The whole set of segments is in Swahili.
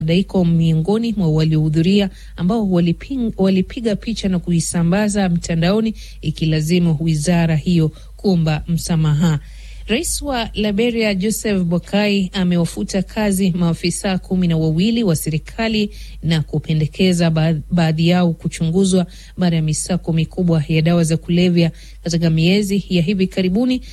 Daiko miongoni mwa waliohudhuria ambao walipiga picha na kuisambaza mtandaoni ikilazimu wizara hiyo kuomba msamaha. Rais wa Liberia Joseph Boakai amewafuta kazi maafisa kumi na wawili wa serikali na kupendekeza baadhi yao kuchunguzwa baada ya misako mikubwa ya dawa za kulevya katika miezi ya hivi karibuni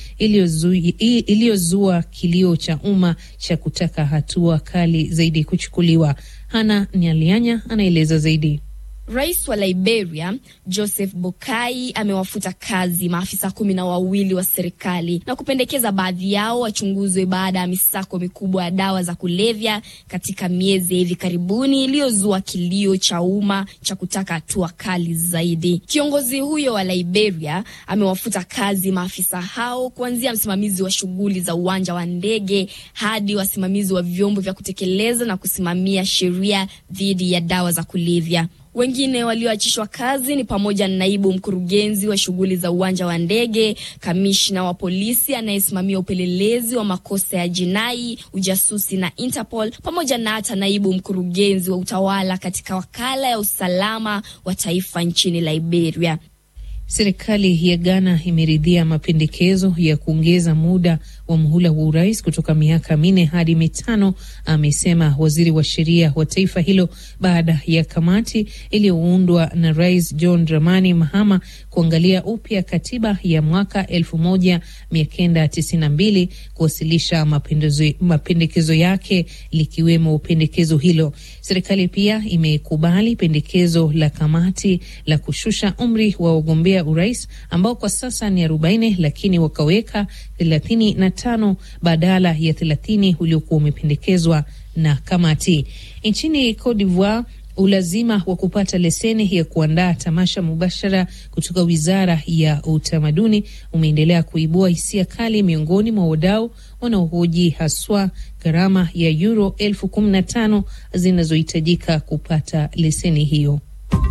iliyozua kilio cha umma cha kutaka hatua kali zaidi kuchukuliwa. Hana Nyalianya anaeleza zaidi. Rais wa Liberia Joseph Boakai amewafuta kazi maafisa kumi na wawili wa serikali na kupendekeza baadhi yao wachunguzwe baada ya misako mikubwa ya dawa za kulevya katika miezi ya hivi karibuni iliyozua kilio cha umma cha kutaka hatua kali zaidi. Kiongozi huyo wa Liberia amewafuta kazi maafisa hao kuanzia msimamizi wa shughuli za uwanja wa ndege hadi wasimamizi wa vyombo vya kutekeleza na kusimamia sheria dhidi ya dawa za kulevya. Wengine walioachishwa kazi ni pamoja na naibu mkurugenzi wa shughuli za uwanja wa ndege, kamishna wa polisi anayesimamia upelelezi wa makosa ya jinai, ujasusi na Interpol, pamoja na hata naibu mkurugenzi wa utawala katika wakala ya usalama wa taifa nchini Liberia. Serikali ya Ghana imeridhia mapendekezo ya kuongeza muda wa muhula wa urais kutoka miaka minne hadi mitano, amesema waziri wa sheria wa taifa hilo baada ya kamati iliyoundwa na Rais John Dramani Mahama kuangalia upya katiba ya mwaka elfu moja mia kenda tisini na mbili kuwasilisha mapendekezo yake likiwemo pendekezo hilo. Serikali pia imekubali pendekezo la kamati la kushusha umri wa wagombea urais ambao kwa sasa ni arobaini lakini wakaweka thelathini na tano badala ya thelathini uliokuwa umependekezwa na kamati. Nchini Cote d'Ivoire, ulazima wa kupata leseni ya kuandaa tamasha mubashara kutoka wizara ya utamaduni umeendelea kuibua hisia kali miongoni mwa wadau wanaohoji haswa gharama ya euro elfu kumi na tano zinazohitajika kupata leseni hiyo.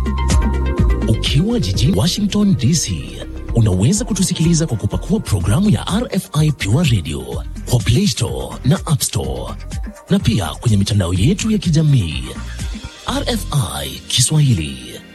Ukiwa jijini Washington DC, unaweza kutusikiliza kwa kupakua programu ya RFI Pure Radio kwa Play Store na App Store, na pia kwenye mitandao yetu ya kijamii. RFI Kiswahili.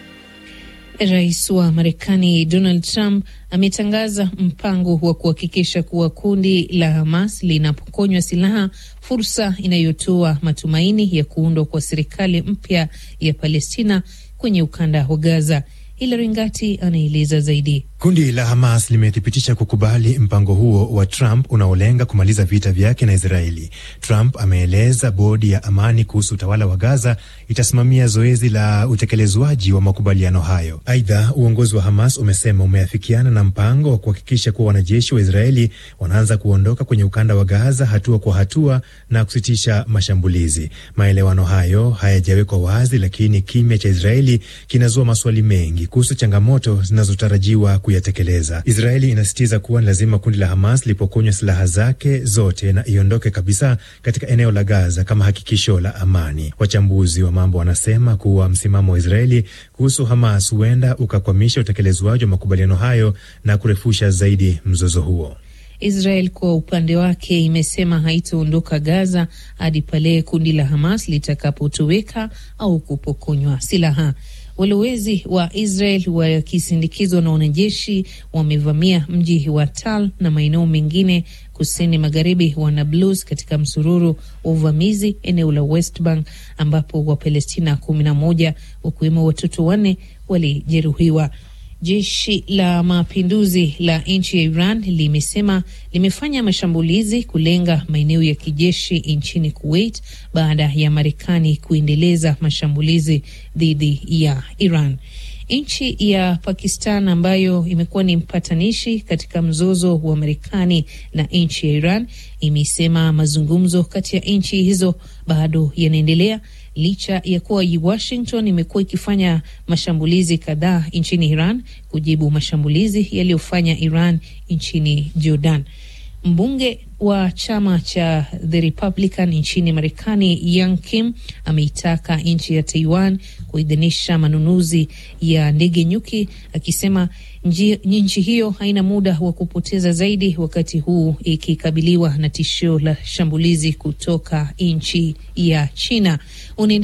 Rais wa Marekani Donald Trump ametangaza mpango wa kuhakikisha kuwa kundi la Hamas linapokonywa silaha, fursa inayotoa matumaini ya kuundwa kwa serikali mpya ya Palestina kwenye ukanda wa Gaza. Hilary Ngati anaeleza zaidi. Kundi la Hamas limethibitisha kukubali mpango huo wa Trump unaolenga kumaliza vita vyake na Israeli. Trump ameeleza bodi ya amani kuhusu utawala wa Gaza itasimamia zoezi la utekelezwaji wa makubaliano hayo. Aidha, uongozi wa Hamas umesema umeafikiana na mpango wa kuhakikisha kuwa wanajeshi wa Israeli wanaanza kuondoka kwenye ukanda wa Gaza hatua kwa hatua na kusitisha mashambulizi. Maelewano hayo hayajawekwa wazi, lakini kimya cha Israeli kinazua maswali mengi kuhusu changamoto zinazotarajiwa kuyatekeleza. Israeli inasisitiza kuwa ni lazima kundi la Hamas lipokonywa silaha zake zote na iondoke kabisa katika eneo la Gaza kama hakikisho la amani. Wachambuzi wa mambo wanasema kuwa msimamo wa Israeli kuhusu Hamas huenda ukakwamisha utekelezwaji wa makubaliano hayo na kurefusha zaidi mzozo huo. Israel kwa upande wake imesema haitaondoka Gaza hadi pale kundi la Hamas litakapotoweka au kupokonywa silaha. Walowezi wa Israel wakisindikizwa na wanajeshi wamevamia mji wa Tal na maeneo mengine kusini magharibi wa Nablus katika msururu wa uvamizi eneo la West Bank ambapo Wapalestina kumi na moja wakiwemo watoto wanne walijeruhiwa. Jeshi la mapinduzi la nchi ya Iran limesema limefanya mashambulizi kulenga maeneo ya kijeshi nchini Kuwait baada ya Marekani kuendeleza mashambulizi dhidi ya Iran. Nchi ya Pakistan ambayo imekuwa ni mpatanishi katika mzozo wa Marekani na nchi ya Iran imesema mazungumzo kati ya nchi hizo bado yanaendelea licha ya kuwa Washington imekuwa ikifanya mashambulizi kadhaa nchini Iran kujibu mashambulizi yaliyofanya Iran nchini Jordan. Mbunge wa chama cha The Republican nchini Marekani, Yang Kim ameitaka nchi ya Taiwan kuidhinisha manunuzi ya ndege nyuki, akisema Nchi hiyo haina muda wa kupoteza zaidi, wakati huu ikikabiliwa na tishio la shambulizi kutoka nchi ya China.